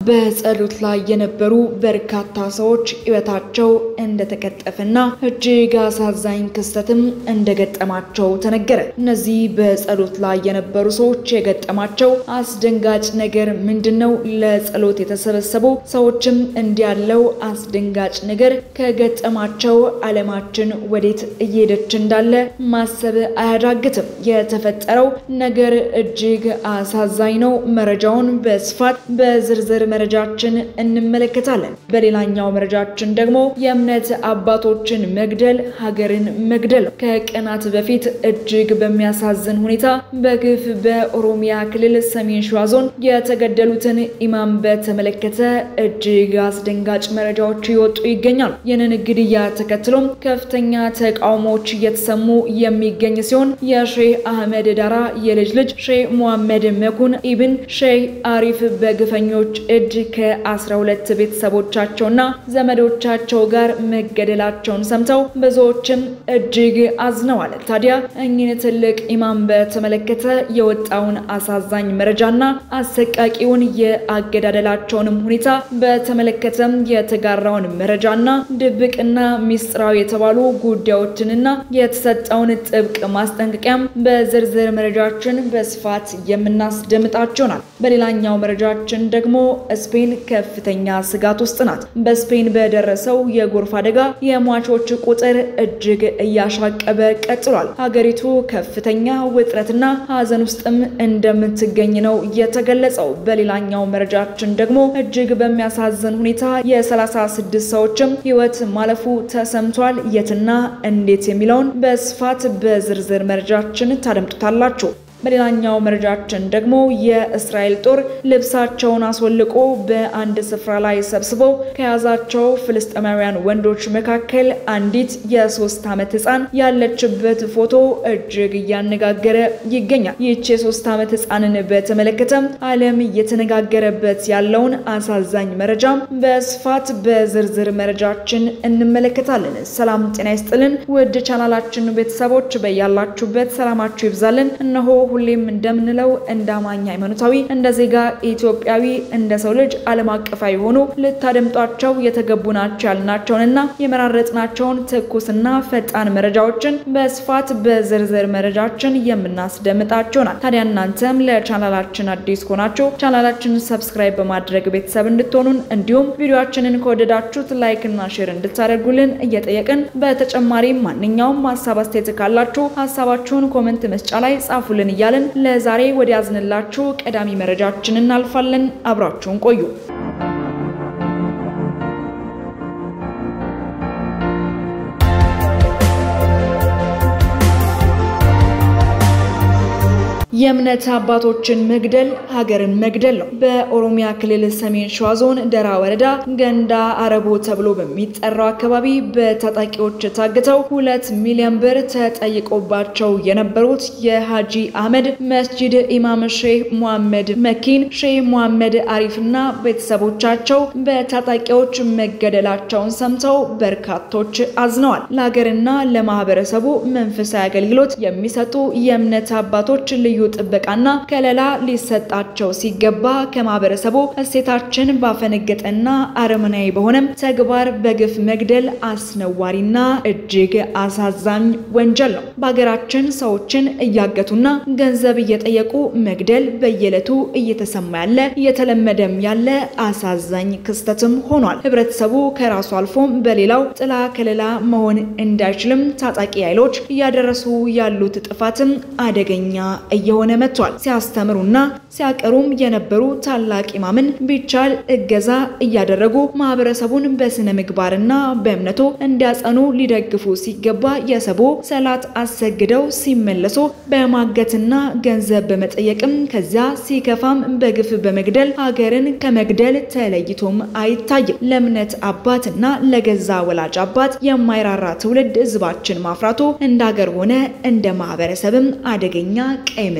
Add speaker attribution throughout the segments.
Speaker 1: በጸሎት ላይ የነበሩ በርካታ ሰዎች ሕይወታቸው እንደተቀጠፈና እጅግ አሳዛኝ ክስተትም እንደገጠማቸው ተነገረ። እነዚህ በጸሎት ላይ የነበሩ ሰዎች የገጠማቸው አስደንጋጭ ነገር ምንድን ነው? ለጸሎት የተሰበሰቡ ሰዎችም እንዲህ ያለው አስደንጋጭ ነገር ከገጠማቸው ዓለማችን ወዴት እየሄደች እንዳለ ማሰብ አያዳግትም። የተፈጠረው ነገር እጅግ አሳዛኝ ነው። መረጃውን በስፋት በዝርዝር መረጃችን እንመለከታለን። በሌላኛው መረጃችን ደግሞ የእምነት አባቶችን መግደል ሀገርን መግደል ነው። ከቀናት በፊት እጅግ በሚያሳዝን ሁኔታ በግፍ በኦሮሚያ ክልል ሰሜን ሸዋ ዞን የተገደሉትን ኢማም በተመለከተ እጅግ አስደንጋጭ መረጃዎች ይወጡ ይገኛሉ። ይህንን ግድያ ተከትሎም ከፍተኛ ተቃውሞዎች እየተሰሙ የሚገኝ ሲሆን የሼህ አህመድ ዳራ የልጅ ልጅ ሼህ ሙሐመድ መኩን ኢብን ሼህ አሪፍ በግፈኞች እጅ ከ12 ቤተሰቦቻቸውና ዘመዶቻቸው ጋር መገደላቸውን ሰምተው ብዙዎችም እጅግ አዝነዋል። ታዲያ እኚህን ትልቅ ኢማም በተመለከተ የወጣውን አሳዛኝ መረጃና አሰቃቂውን የአገዳደላቸውንም ሁኔታ በተመለከተም የተጋራውን መረጃና ድብቅና ሚስጥራዊ የተባሉ ጉዳዮችንና የተሰጠውን ጥብቅ ማስጠንቀቂያም በዝርዝር መረጃችን በስፋት የምናስደምጣቸውናል። በሌላኛው መረጃችን ደግሞ ስፔን ከፍተኛ ስጋት ውስጥ ናት። በስፔን በደረሰው የጎርፍ አደጋ የሟቾች ቁጥር እጅግ እያሻቀበ ቀጥሏል። ሀገሪቱ ከፍተኛ ውጥረትና ሀዘን ውስጥም እንደምትገኝ ነው የተገለጸው። በሌላኛው መረጃችን ደግሞ እጅግ በሚያሳዝን ሁኔታ የ36 ሰዎችም ሕይወት ማለፉ ተሰምቷል። የትና እንዴት የሚለውን በስፋት በዝርዝር መረጃችን ታደምጡታላችሁ። በሌላኛው መረጃችን ደግሞ የእስራኤል ጦር ልብሳቸውን አስወልቆ በአንድ ስፍራ ላይ ሰብስቦ ከያዛቸው ፍልስጤማውያን ወንዶች መካከል አንዲት የሶስት ዓመት ሕፃን ያለችበት ፎቶ እጅግ እያነጋገረ ይገኛል። ይህች የሶስት ዓመት ሕፃንን በተመለከተም ዓለም እየተነጋገረበት ያለውን አሳዛኝ መረጃም በስፋት በዝርዝር መረጃችን እንመለከታለን። ሰላም ጤና ይስጥልን ውድ ቻናላችን ቤተሰቦች በያላችሁበት ሰላማችሁ ይብዛልን። እነሆ ሁሌም እንደምንለው እንደ አማኝ ሃይማኖታዊ፣ እንደ ዜጋ ኢትዮጵያዊ፣ እንደ ሰው ልጅ ዓለም አቀፋዊ የሆኑ ልታደምጧቸው የተገቡ ናቸው ያልናቸውንና የመራረጥናቸውን ትኩስና ፈጣን መረጃዎችን በስፋት በዝርዝር መረጃችን የምናስደምጣቸውናል። ታዲያ እናንተም ለቻናላችን አዲስ ከሆናችሁ ቻናላችንን ሰብስክራይብ በማድረግ ቤተሰብ እንድትሆኑን እንዲሁም ቪዲዮችንን ከወደዳችሁት ላይክ እና ሼር እንድታደርጉልን እየጠየቅን በተጨማሪም ማንኛውም ሀሳብ አስተያየት ካላችሁ ሀሳባችሁን ኮመንት መስጫ ላይ ጻፉልን እያልን ለዛሬ ወደ ያዝንላችሁ ቀዳሚ መረጃችን እናልፋለን። አብራችሁን ቆዩ። የእምነት አባቶችን መግደል ሀገርን መግደል ነው። በኦሮሚያ ክልል ሰሜን ሸዋ ዞን ደራ ወረዳ ገንዳ አረቦ ተብሎ በሚጠራው አካባቢ በታጣቂዎች ታግተው ሁለት ሚሊዮን ብር ተጠይቆባቸው የነበሩት የሀጂ አህመድ መስጂድ ኢማም ሼህ ሙሐመድ መኪን፣ ሼህ ሙሐመድ አሪፍና ቤተሰቦቻቸው በታጣቂዎች መገደላቸውን ሰምተው በርካቶች አዝነዋል። ለሀገርና ለማህበረሰቡ መንፈሳዊ አገልግሎት የሚሰጡ የእምነት አባቶች ልዩ ጥበቃና ከለላ ሊሰጣቸው ሲገባ ከማህበረሰቡ እሴታችን ባፈነገጠና አረመናዊ በሆነም ተግባር በግፍ መግደል አስነዋሪና እጅግ አሳዛኝ ወንጀል ነው። በሀገራችን ሰዎችን እያገቱና ገንዘብ እየጠየቁ መግደል በየዕለቱ እየተሰማ ያለ እየተለመደም ያለ አሳዛኝ ክስተትም ሆኗል። ህብረተሰቡ ከራሱ አልፎም በሌላው ጥላ ከለላ መሆን እንዳይችልም ታጣቂ ኃይሎች እያደረሱ ያሉት ጥፋትም አደገኛ እየሆነ መጥቷል። ሲያስተምሩና ሲያቀሩም የነበሩ ታላቅ ኢማምን ቢቻል እገዛ እያደረጉ ማህበረሰቡን በስነ ምግባርና በእምነቱ እንዲያጸኑ ሊደግፉ ሲገባ የሰቦ ሰላት አሰግደው ሲመለሱ በማገትና ገንዘብ በመጠየቅም ከዚያ ሲከፋም በግፍ በመግደል ሀገርን ከመግደል ተለይቶም አይታይም። ለእምነት አባትና ለገዛ ወላጅ አባት የማይራራ ትውልድ ህዝባችን ማፍራቱ እንደ ሀገር ሆነ እንደ ማህበረሰብም አደገኛ ቀይ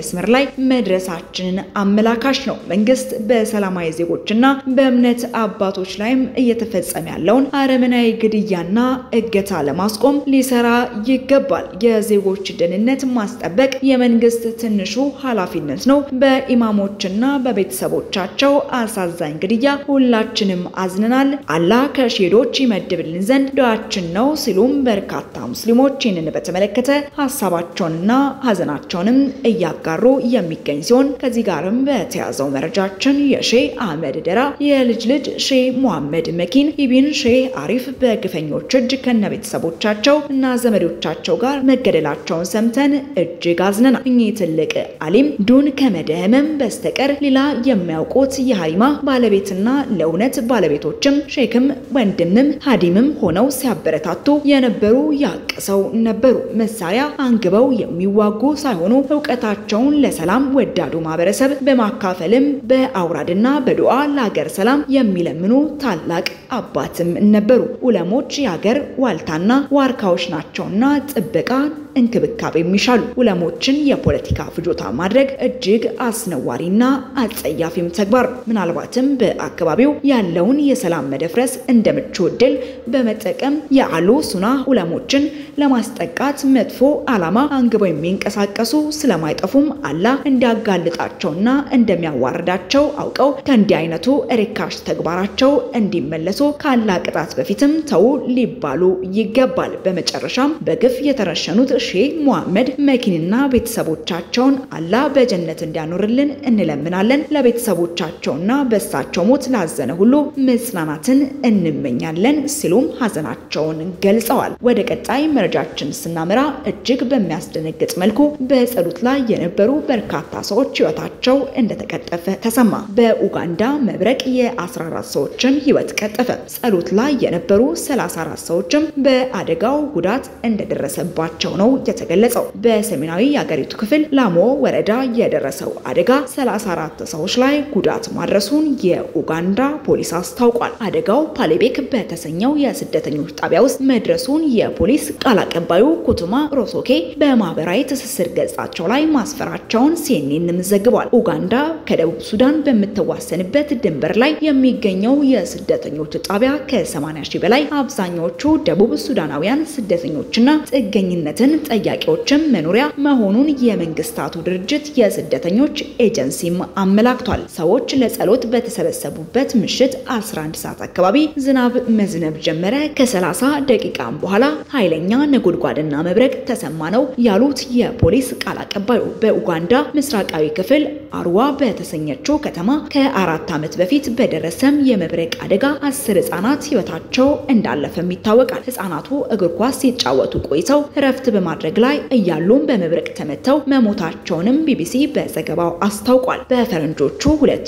Speaker 1: መስመር ላይ መድረሳችንን አመላካሽ ነው። መንግስት በሰላማዊ ዜጎችና በእምነት አባቶች ላይም እየተፈጸመ ያለውን አረመናዊ ግድያና እገታ ለማስቆም ሊሰራ ይገባል። የዜጎች ደህንነት ማስጠበቅ የመንግስት ትንሹ ኃላፊነት ነው። በኢማሞችና በቤተሰቦቻቸው አሳዛኝ ግድያ ሁላችንም አዝነናል። አላህ ከሼዶች ይመድብልን ዘንድ ዱዓችን ነው ሲሉም በርካታ ሙስሊሞች ይህንን በተመለከተ ሀሳባቸውንና ሀዘናቸውንም እያጋሩ የሚገኝ ሲሆን ከዚህ ጋርም በተያዘው መረጃችን የሼህ አህመድ ደራ የልጅ ልጅ ሼህ ሙሐመድ መኪን ኢቢን ሼህ አሪፍ በግፈኞች እጅ ከነ ቤተሰቦቻቸው እና ዘመዶቻቸው ጋር መገደላቸውን ሰምተን እጅግ አዝነናል። እኚህ ትልቅ አሊም ዱን ከመደህመም በስተቀር ሌላ የሚያውቁት የሀሪማ ባለቤትና ለእውነት ባለቤቶችም ሼክም ወንድምም ሀዲምም ሆነው ሲያበረታቱ የነበሩ ያቅሰው ነበሩ። መሳሪያ አንግበው የሚዋጉ ሳይሆኑ እውቀታቸውን ለሰላም ወዳዱ ማህበረሰብ በማካፈልም በአውራድና በዱዓ ለሀገር ሰላም የሚለምኑ ታላቅ አባትም ነበሩ። ኡለሞች የሀገር ዋልታና ዋርካዎች ናቸውና ጥበቃ እንክብካቤ የሚሻሉ ኡለሞችን የፖለቲካ ፍጆታ ማድረግ እጅግ አስነዋሪና አጸያፊም ተግባር ነው። ምናልባትም በአካባቢው ያለውን የሰላም መደፍረስ እንደ ምቹ ዕድል በመጠቀም የአሉ ሱና ኡለሞችን ለማስጠቃት መጥፎ ዓላማ አንግበው የሚንቀሳቀሱ ስለማይጠፉም አላህ እንዲያጋልጣቸውና እንደሚያዋርዳቸው አውቀው ከእንዲህ አይነቱ ርካሽ ተግባራቸው እንዲመለሱ ካላህ ቅጣት በፊትም ተው ሊባሉ ይገባል። በመጨረሻም በግፍ የተረሸኑት ሼህ ሙሐመድ መኪንና ቤተሰቦቻቸውን አላህ በጀነት እንዲያኖርልን እንለምናለን። ለቤተሰቦቻቸውና በእሳቸው ሞት ላዘነ ሁሉ መጽናናትን እንመኛለን ሲሉም ሀዘናቸውን ገልጸዋል። ወደ ቀጣይ መረጃችን ስናመራ እጅግ በሚያስደነግጥ መልኩ በጸሎት ላይ የነበሩ በርካታ ሰዎች ሕይወታቸው እንደተቀጠፈ ተሰማ። በኡጋንዳ መብረቅ የ14 ሰዎችን ሕይወት ቀጠፈ። ጸሎት ላይ የነበሩ 34 ሰዎችም በአደጋው ጉዳት እንደደረሰባቸው ነው የተገለጸው። በሰሜናዊ የአገሪቱ ክፍል ላሞ ወረዳ የደረሰው አደጋ 34 ሰዎች ላይ ጉዳት ማድረሱን የኡጋንዳ ፖሊስ አስታውቋል። አደጋው ፓሌቤክ በተሰኘው የስደተኞች ጣቢያ ውስጥ መድረሱን የፖሊስ ቃል አቀባዩ ኩቱማ ሮሶኬ በማህበራዊ ትስስር ገጻቸው ላይ ማስፈራቸውን ሲኤንኤንም ዘግቧል። ኡጋንዳ ከደቡብ ሱዳን በምትዋሰንበት ድንበር ላይ የሚገኘው የስደተኞች ጣቢያ ከ80 ሺህ በላይ አብዛኛዎቹ ደቡብ ሱዳናውያን ስደተኞችና ጥገኝነትን ጠያቂዎችም መኖሪያ መሆኑን የመንግስታቱ ድርጅት የስደተኞች ኤጀንሲም አመላክቷል። ሰዎች ለጸሎት በተሰበሰቡበት ምሽት 11 ሰዓት አካባቢ ዝናብ መዝነብ ጀመረ። ከ30 ደቂቃም በኋላ ኃይለኛ ነጎድጓድና መብረቅ ተሰማ ነው ያሉት የፖሊስ ቃል አቀባዩ በኡጋንዳ ምስራቃዊ ክፍል አርዋ በተሰኘችው ከተማ ከአራት ዓመት በፊት በደረሰም የመብረቅ አደጋ አስር ህጻናት ህይወታቸው እንዳለፈም ይታወቃል። ህጻናቱ እግር ኳስ ሲጫወቱ ቆይተው እረፍት በማድረግ ላይ እያሉም በመብረቅ ተመተው መሞታቸውንም ቢቢሲ በዘገባው አስታውቋል። በፈረንጆቹ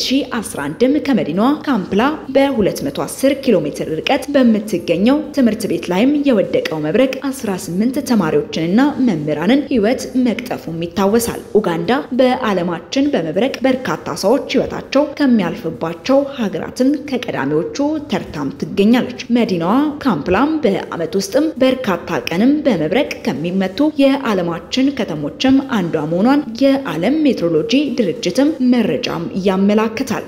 Speaker 1: 2011ም ከመዲናዋ ካምፕላ በ210 ኪሎ ሜትር ርቀት በምትገኘው ትምህርት ቤት ላይም የወደቀው መብረቅ 18 ተማሪዎችንና መምህራንን ህይወት መቅጠፉም ይታወሳል። ኡጋንዳ በዓለማችን በመብረቅ በርካታ ሰዎች ህይወታቸው ከሚያልፍባቸው ሀገራትን ከቀዳሚዎቹ ተርታም ትገኛለች። መዲናዋ ካምፕላም በዓመት ውስጥም በርካታ ቀንም በመብረቅ ከሚመቱ የዓለማችን ከተሞችም አንዷ መሆኗን የዓለም ሜትሮሎጂ ድርጅትም መረጃም ያመላክታል።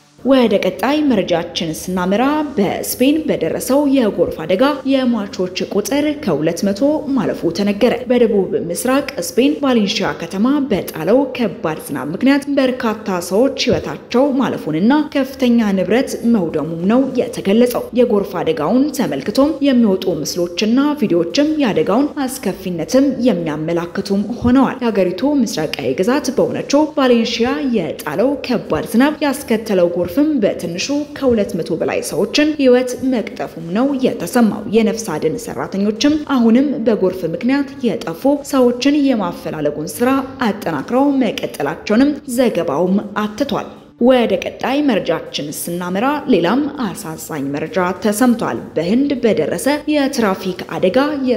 Speaker 1: ወደ ቀጣይ መረጃችን ስናመራ በስፔን በደረሰው የጎርፍ አደጋ የሟቾች ቁጥር ከ200 ማለፉ ተነገረ። በደቡብ ምስራቅ ስፔን ቫሌንሺያ ከተማ በጣለው ከባድ ዝናብ ምክንያት በርካታ ሰዎች ህይወታቸው ማለፉንና ከፍተኛ ንብረት መውደሙም ነው የተገለጸው። የጎርፍ አደጋውን ተመልክቶም የሚወጡ ምስሎችና ቪዲዮዎችም የአደጋውን አስከፊነትም የሚያመላክቱም ሆነዋል። የሀገሪቱ ምስራቃዊ ግዛት በሆነችው ቫሌንሺያ የጣለው ከባድ ዝናብ ያስከተለው ጎርፍ ፍም በትንሹ ከ200 በላይ ሰዎችን ህይወት መቅጠፉም ነው የተሰማው። የነፍስ አድን ሰራተኞችም አሁንም በጎርፍ ምክንያት የጠፉ ሰዎችን የማፈላለጉን ስራ አጠናክረው መቀጠላቸውንም ዘገባውም አትቷል። ወደ ቀጣይ መረጃችን ስናመራ ሌላም አሳዛኝ መረጃ ተሰምቷል። በህንድ በደረሰ የትራፊክ አደጋ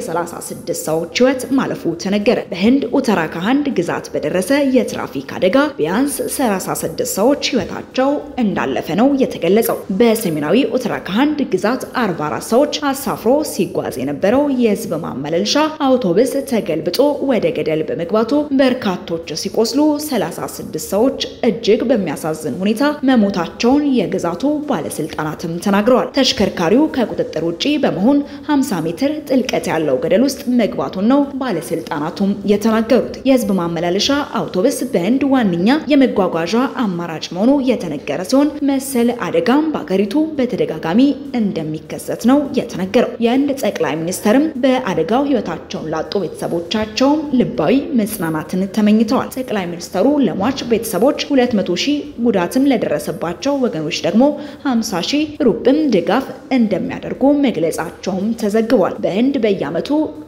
Speaker 1: የ36 ሰዎች ህይወት ማለፉ ተነገረ። በህንድ ኡተራካንድ ግዛት በደረሰ የትራፊክ አደጋ ቢያንስ 36 ሰዎች ህይወታቸው እንዳለፈ ነው የተገለጸው። በሰሜናዊ ኡተራካንድ ግዛት 44 ሰዎች አሳፍሮ ሲጓዝ የነበረው የህዝብ ማመላለሻ አውቶቡስ ተገልብጦ ወደ ገደል በመግባቱ በርካቶች ሲቆስሉ 36 ሰዎች እጅግ በሚያሳዝን ሁኔታ መሞታቸውን የግዛቱ ባለስልጣናትም ተናግረዋል። ተሽከርካሪው ከቁጥጥር ውጪ በመሆን 50 ሜትር ጥልቀት ያለው ገደል ውስጥ መግባቱን ነው ባለስልጣናቱም የተናገሩት። የህዝብ ማመላለሻ አውቶቡስ በህንድ ዋነኛ የመጓጓዣ አማራጭ መሆኑ የተነገረ ሲሆን መሰል አደጋም በአገሪቱ በተደጋጋሚ እንደሚከሰት ነው የተነገረው። የህንድ ጠቅላይ ሚኒስተርም በአደጋው ህይወታቸውን ላጡ ቤተሰቦቻቸውም ልባዊ መጽናናትን ተመኝተዋል። ጠቅላይ ሚኒስተሩ ለሟች ቤተሰቦች 200 ሺህ ጉዳትም ለደረሰባቸው ወገኖች ደግሞ 50 ሺህ ሩብም ድጋፍ እንደሚያደርጉ መግለጻቸውም ተዘግቧል። በህንድ በየዓመቱ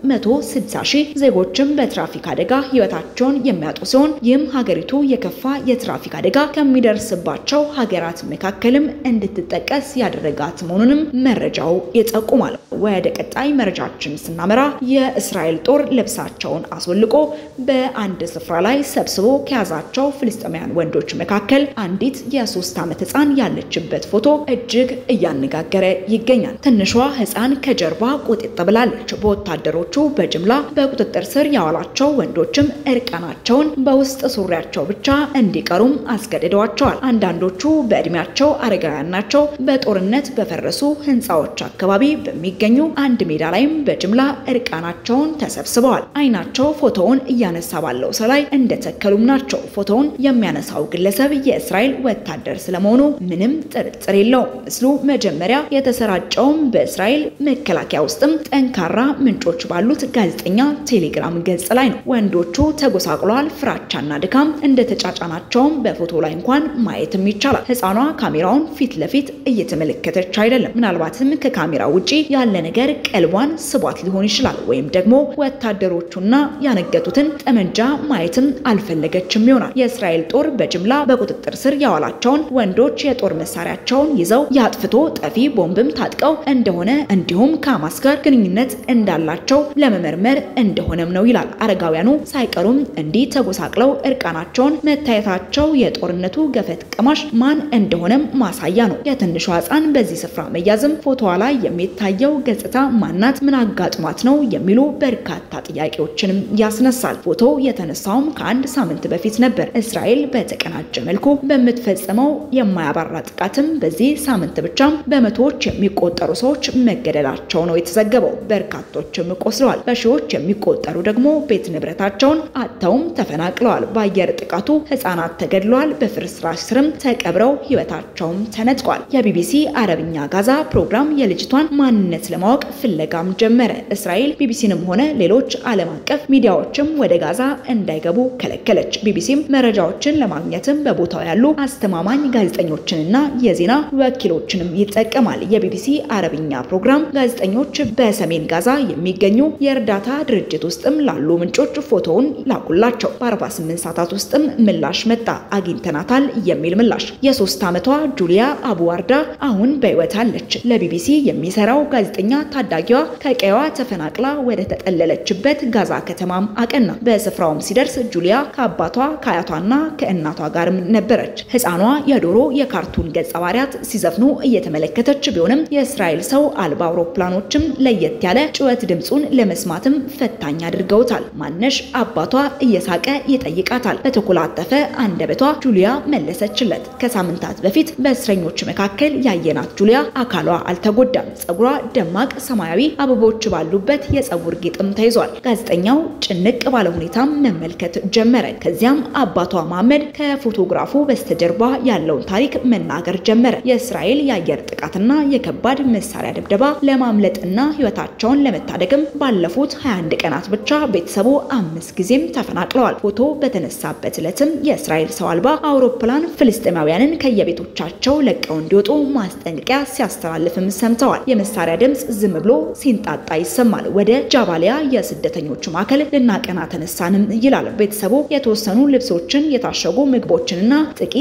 Speaker 1: 160 ሺህ ዜጎችም በትራፊክ አደጋ ህይወታቸውን የሚያጡ ሲሆን ይህም ሀገሪቱ የከፋ የትራፊክ አደጋ ከሚደርስባቸው ሀገራት መካከልም እንድትጠቀስ ያደረጋት መሆኑንም መረጃው ይጠቁማል። ወደ ቀጣይ መረጃችን ስናመራ የእስራኤል ጦር ልብሳቸውን አስወልቆ በአንድ ስፍራ ላይ ሰብስቦ ከያዛቸው ፍልስጤማውያን ወንዶች መካከል አንዲት የሶስት ዓመት ህፃን ያለችበት ፎቶ እጅግ እያነጋገረ ይገኛል። ትንሿ ህፃን ከጀርባ ቁጥጥ ብላለች። በወታደሮቹ በጅምላ በቁጥጥር ስር ያዋላቸው ወንዶችም እርቃናቸውን በውስጥ ሱሪያቸው ብቻ እንዲቀሩም አስገድደዋቸዋል። አንዳንዶቹ በእድሜያቸው አረጋውያን ናቸው። በጦርነት በፈረሱ ህንፃዎች አካባቢ በሚገኙ አንድ ሜዳ ላይም በጅምላ እርቃናቸውን ተሰብስበዋል። አይናቸው ፎቶውን እያነሳ ባለው ሰው ላይ እንደተከሉም ናቸው። ፎቶውን የሚያነሳው ግለሰብ የእስራኤል ወታደር ስለመሆኑ ምንም ጥርጥር የለውም። ምስሉ መጀመሪያ የተሰራጨውም በእስራኤል መከላከያ ውስጥም ጠንካራ ምንጮች ባሉት ጋዜጠኛ ቴሌግራም ገጽ ላይ ነው። ወንዶቹ ተጎሳቅለዋል። ፍራቻና ድካም እንደተጫጫናቸውም በፎቶ ላይ እንኳን ማየትም ይቻላል። ህፃኗ ካሜራውን ፊት ለፊት እየተመለከተች አይደለም። ምናልባትም ከካሜራው ውጪ ያለ ነገር ቀልቧን ስቧት ሊሆን ይችላል። ወይም ደግሞ ወታደሮቹና ያነገቱትን ጠመንጃ ማየትም አልፈለገችም ይሆናል። የእስራኤል ጦር በጅምላ በቁጥጥር ስር ያዋላቸውን ወንዶች የጦር መሳሪያቸውን ይዘው የአጥፍቶ ጠፊ ቦምብም ታጥቀው እንደሆነ እንዲሁም ከሐማስ ጋር ግንኙነት እንዳላቸው ለመመርመር እንደሆነም ነው ይላል። አረጋውያኑ ሳይቀሩም እንዲህ ተጎሳቅለው እርቃናቸውን መታየታቸው የጦርነቱ ገፈት ቀማሽ ማን እንደሆነም ማሳያ ነው። የትንሿ ህፃን በዚህ ስፍራ መያዝም ፎቶዋ ላይ የሚታየው ገጽታ ማናት? ምን አጋጥሟት ነው የሚሉ በርካታ ጥያቄዎችንም ያስነሳል። ፎቶ የተነሳውም ከአንድ ሳምንት በፊት ነበር። እስራኤል በተቀናጀ መልኩ በምትፈጽመው የማያባራ ጥቃትም በዚህ ሳምንት ብቻም በመቶዎች የሚቆጠሩ ሰዎች መገደላቸው ነው የተዘገበው። በርካቶችም ቆስለዋል። በሺዎች የሚቆጠሩ ደግሞ ቤት ንብረታቸውን አጥተውም ተፈናቅለዋል። በአየር ጥቃቱ ህጻናት ተገድለዋል። በፍርስራሽ ስርም ተቀብረው ህይወታቸውም ተነጥቋል። የቢቢሲ አረብኛ ጋዛ ፕሮግራም የልጅቷን ማንነት ለማወቅ ፍለጋም ጀመረ። እስራኤል ቢቢሲንም ሆነ ሌሎች ዓለም አቀፍ ሚዲያዎችም ወደ ጋዛ እንዳይገቡ ከለከለች። ቢቢሲም መረጃዎችን ለማግኘትም በቦታው ያሉ አስተማማኝ ጋዜጠኞችንና የዜና ወኪሎችንም ይጠቀማል። የቢቢሲ አረብኛ ፕሮግራም ጋዜጠኞች በሰሜን ጋዛ የሚገኙ የእርዳታ ድርጅት ውስጥም ላሉ ምንጮች ፎቶውን ላኩላቸው። በ48 ሰዓታት ውስጥም ምላሽ መጣ። አግኝተናታል የሚል ምላሽ። የሶስት ዓመቷ ጁሊያ አቡዋርዳ አሁን በህይወት አለች። ለቢቢሲ የሚሰራው ጋዜጠኛ ታዳጊዋ ከቀይዋ ተፈናቅላ ወደ ተጠለለችበት ጋዛ ከተማም አቀና። በስፍራውም ሲደርስ ጁሊያ ከአባቷ ከአያቷና ከእናቷ ጋርም ነበረች። ህፃኗ የዶሮ የካርቱን ገጸ ባህሪያት ሲዘፍኑ እየተመለከተች ቢሆንም የእስራኤል ሰው አልባ አውሮፕላኖችም ለየት ያለ ጩኸት ድምፁን ለመስማትም ፈታኝ አድርገውታል። ማነሽ አባቷ እየሳቀ ይጠይቃታል። በተኮላተፈ አንደበቷ ጁሊያ መለሰችለት። ከሳምንታት በፊት በእስረኞች መካከል ያየናት ጁሊያ አካሏ አልተጎዳም። ፀጉሯ ደማቅ ሰማያዊ አበቦች ባሉበት የፀጉር ጌጥም ተይዟል። ጋዜጠኛው ጭንቅ ባለ ሁኔታም መመልከት ጀመረ። ከዚያም አባቷ መሐመድ ከፎቶግራፉ በስተጀርባ ያለውን ታሪክ መናገር ጀመረ። የእስራኤል የአየር ጥቃትና የከባድ መሳሪያ ድብደባ ለማምለጥና ህይወታቸውን ለመታደግም ባለፉት 21 ቀናት ብቻ ቤተሰቡ አምስት ጊዜም ተፈናቅለዋል። ፎቶ በተነሳበት ዕለትም የእስራኤል ሰው አልባ አውሮፕላን ፍልስጤማውያንን ከየቤቶቻቸው ለቀው እንዲወጡ ማስጠንቀቂያ ሲያስተላልፍም ሰምተዋል። የመሳሪያ ድምፅ ዝም ብሎ ሲንጣጣ ይሰማል። ወደ ጃባሊያ የስደተኞች ማዕከል ልናቀና ተነሳንም ይላል ቤተሰቡ። የተወሰኑ ልብሶችን፣ የታሸጉ ምግቦችንና ጥቂት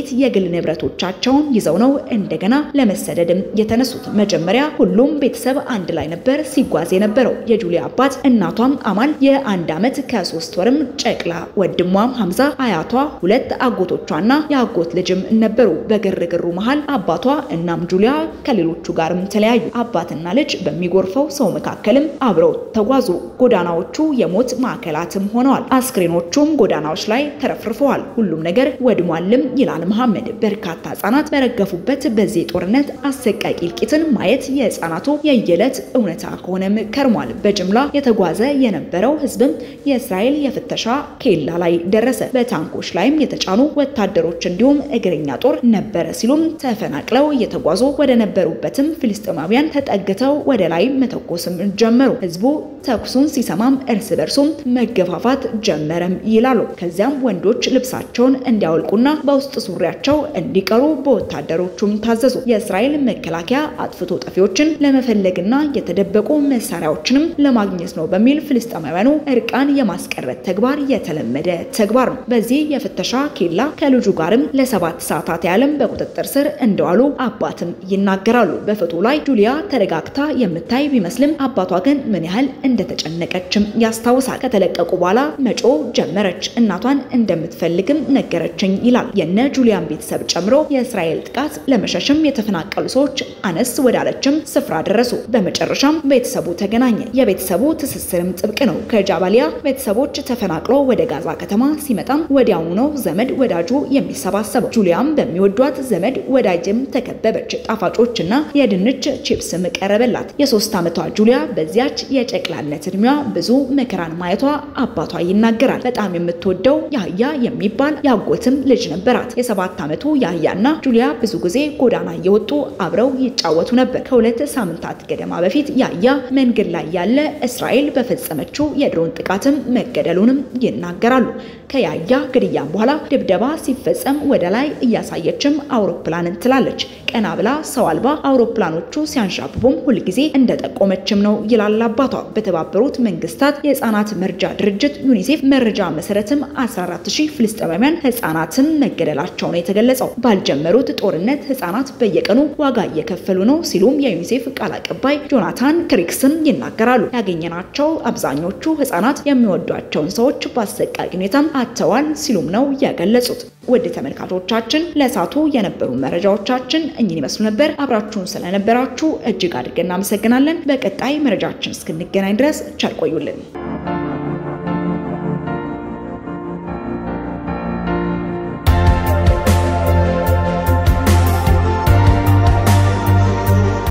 Speaker 1: ጥቂት የግል ንብረቶቻቸውን ይዘው ነው እንደገና ለመሰደድም የተነሱት። መጀመሪያ ሁሉም ቤተሰብ አንድ ላይ ነበር ሲጓዝ የነበረው። የጁሊያ አባት እናቷም አማን የአንድ ዓመት ከሶስት ወርም ጨቅላ ወንድሟም ሐምዛ አያቷ ሁለት አጎቶቿና የአጎት ልጅም ነበሩ። በግርግሩ መሃል አባቷ እናም ጁሊያ ከሌሎቹ ጋርም ተለያዩ። አባትና ልጅ በሚጎርፈው ሰው መካከልም አብረው ተጓዙ። ጎዳናዎቹ የሞት ማዕከላትም ሆነዋል። አስክሬኖቹም ጎዳናዎች ላይ ተረፍርፈዋል። ሁሉም ነገር ወድሟልም ይላል መሐመድ። በርካታ ህጻናት በረገፉበት በዚህ ጦርነት አሰቃቂ እልቂትን ማየት የህፃናቱ የየዕለት እውነታ ከሆነም ከርሟል። በጅምላ የተጓዘ የነበረው ህዝብም የእስራኤል የፍተሻ ኬላ ላይ ደረሰ። በታንኮች ላይም የተጫኑ ወታደሮች እንዲሁም እግረኛ ጦር ነበረ ሲሉም ተፈናቅለው እየተጓዙ ወደ ነበሩበትም ፍልስጤማውያን ተጠግተው ወደ ላይ መተኮስም ጀመሩ። ህዝቡ ተኩሱን ሲሰማም እርስ በርሱም መገፋፋት ጀመረም ይላሉ። ከዚያም ወንዶች ልብሳቸውን እንዲያወልቁና በውስጥ ሱሪያቸው እንዲቀሩ በወታደሮቹም ታዘዙ። የእስራኤል መከላከያ አጥፍቶ ጠፊዎችን ለመፈለግና የተደበቁ መሳሪያዎችንም ለማግኘት ነው በሚል ፍልስጤማውያኑ እርቃን የማስቀረት ተግባር የተለመደ ተግባር ነው። በዚህ የፍተሻ ኬላ ከልጁ ጋርም ለሰባት ሰዓታት ያህልም በቁጥጥር ስር እንደዋሉ አባትም ይናገራሉ። በፎቶ ላይ ጁሊያ ተረጋግታ የምታይ ቢመስልም አባቷ ግን ምን ያህል እንደተጨነቀችም ያስታውሳል። ከተለቀቁ በኋላ መጮ ጀመረች። እናቷን እንደምትፈልግም ነገረችኝ ይላል። የነ ጁሊያን ቤተሰብ ጨምሮ የእስራኤል ጥቃት ለመሸሽም የተፈናቀሉ ሰዎች አነስ ወዳለችም ስፍራ ደረሱ። በመጨረሻም ቤተሰቡ ተገናኘ። የቤተሰቡ ትስስርም ጥብቅ ነው። ከጃባሊያ ቤተሰቦች ተፈናቅሎ ወደ ጋዛ ከተማ ሲመጣም ወዲያውኑ ነው ዘመድ ወዳጁ የሚሰባሰበው። ጁሊያም በሚወዷት ዘመድ ወዳጅም ተከበበች። ጣፋጮችና የድንች ቺፕስም ቀረበላት። የሶስት ዓመቷ ጁሊያ በዚያች የጨቅላነት እድሜዋ ብዙ መከራን ማየቷ አባቷ ይናገራል። በጣም የምትወደው ያህያ የሚባል ያጎትም ልጅ ነበራት። የሰባት ዓመቱ ያህያና ጁሊያ ብዙ ጊዜ ጎዳና እየወጡ አብረው ይጫወቱ ነበር። ከሁለት ሳምንታት ገደማ በፊት ያህያ መንገድ ላይ ያለ እስራኤል በፈጸመችው የድሮን ጥቃትም መገደሉንም ይናገራሉ። ከያህያ ግድያም በኋላ ድብደባ ሲፈጸም ወደ ላይ እያሳየችም አውሮፕላንን ትላለች። ቀና ብላ ሰው አልባ አውሮፕላኖቹ ሲያንሻብቡም ሁልጊዜ እንደጠቆመችም ነው ይላል አባቷ። በተባበሩት መንግስታት የህፃናት መርጃ ድርጅት ዩኒሴፍ መረጃ መሰረትም 14000 ፍልስጤማውያን ህፃናትም መገደላቸው ነው የተገለጸው። ባልጀመሩት ጦርነት ህፃናት በየቀኑ ዋጋ እየከፈሉ ነው ሲሉም የዩኒሴፍ ቃል አቀባይ ጆናታን ክሪክስም ይናገራሉ። ያገኘናቸው አብዛኞቹ ህፃናት የሚወዷቸውን ሰዎች በአሰቃቂ ሁኔታም አጥተዋል ሲሉም ነው የገለጹት። ውድ ተመልካቾቻችን ለእሳቱ የነበሩ መረጃዎቻችን እኚህን ይመስሉ ነበር። አብራችሁን ስለነበራችሁ እጅግ አድርገን እናመሰግናለን። በቀጣይ መረጃችን እስክንገናኝ ድረስ ቸር ቆዩልን።